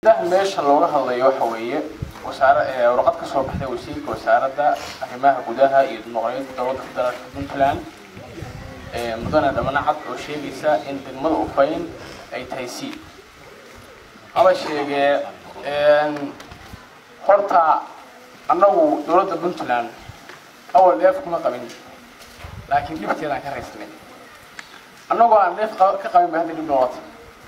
meesha looga hadlayo waxa weeye wasaare warqad ka soo baxday wasiirka wasaaradda arrimaha gudaha iyo dimuqraadiyadda dowladda federaalka puntland mudane dhamanacad oo sheegaysa in degmada ufayn ay tahay c haba sheegee horta annagu dowladda puntland awal dheef kuma qabin laakiin dhibteedaan ka raysnay annagoo aan dheef ka qabin ba hadda dhib noqota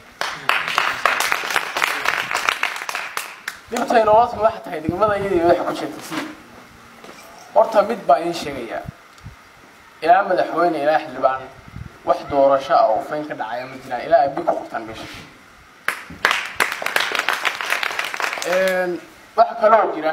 dhibtay noqota waxa tahay degmada iyadii waxa ku jirta c horta mid baa iin sheegayaa ilaa madaxweyne ilaa xildhibaan wax doorasho ah oo ufayn ka dhacaya ma jiraan ilaa ay bi ku qabtaan meesha waxa kaloo jira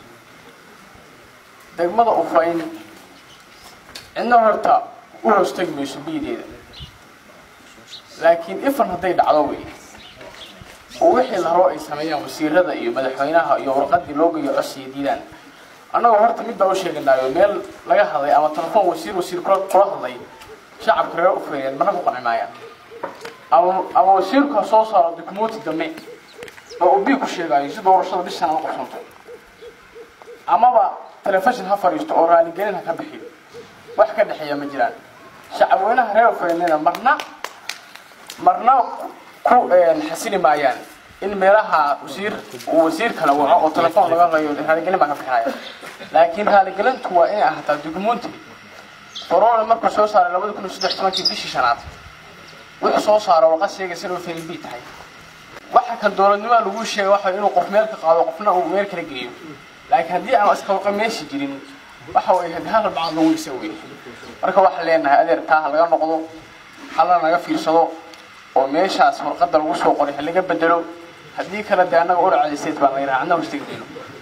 degmada ufayn cidna horta u hoostagi mayso biideeda laakiin ifan hadday dhacdo wey oo wixii la rabo ay sameeyaan wasiirada iyo madaxweynaha iyo warqadii loo geeyo codsiya diidaan annagoo horta mid baa u sheeganaayo meel laga hadlay ama telefoon wasiir wasiir kula kula hadlay shacabka reer ufayneed mana ku qanci maayaan ama ama wasiirku ha soo saaro dukumenti dambe oo uu bii ku sheegaayo si doorashada bishan aan qabsanto amaba telefishin ha fadhiisto oo raaligelin ha ka bixiyo wax ka dhexeeya ma jiraan shacabweynaha reer ufayneeda marna marna ku xasili maayaan in meelaha wasiir uu wasiir kala waco oo telefoon laga qayo raaligelin baa ka bixinaya laakiin raaligelintu waa inay ahaataa dukumenti corona markuu soo saaray labada kun iyo saddex tobankii bishii shanaad wuxuu soo saaro warqad sheegaysa inuu fail b tahay waxa kan dowladnimaa lagu sheegay waxa inuu qof meel ka qaado qofna uu meel kala geeyo laakiin haddii aan iska meeshi jirin waxa way hal bacad lagu dhisa wey marka waxaan leenahay adeer taa ha laga noqdo hala naga fiirsado oo meeshaas warqadda lagu soo qoray ha laga bedelo haddii kale dee annaga uracadiseed baan laga raacna hostegi mayno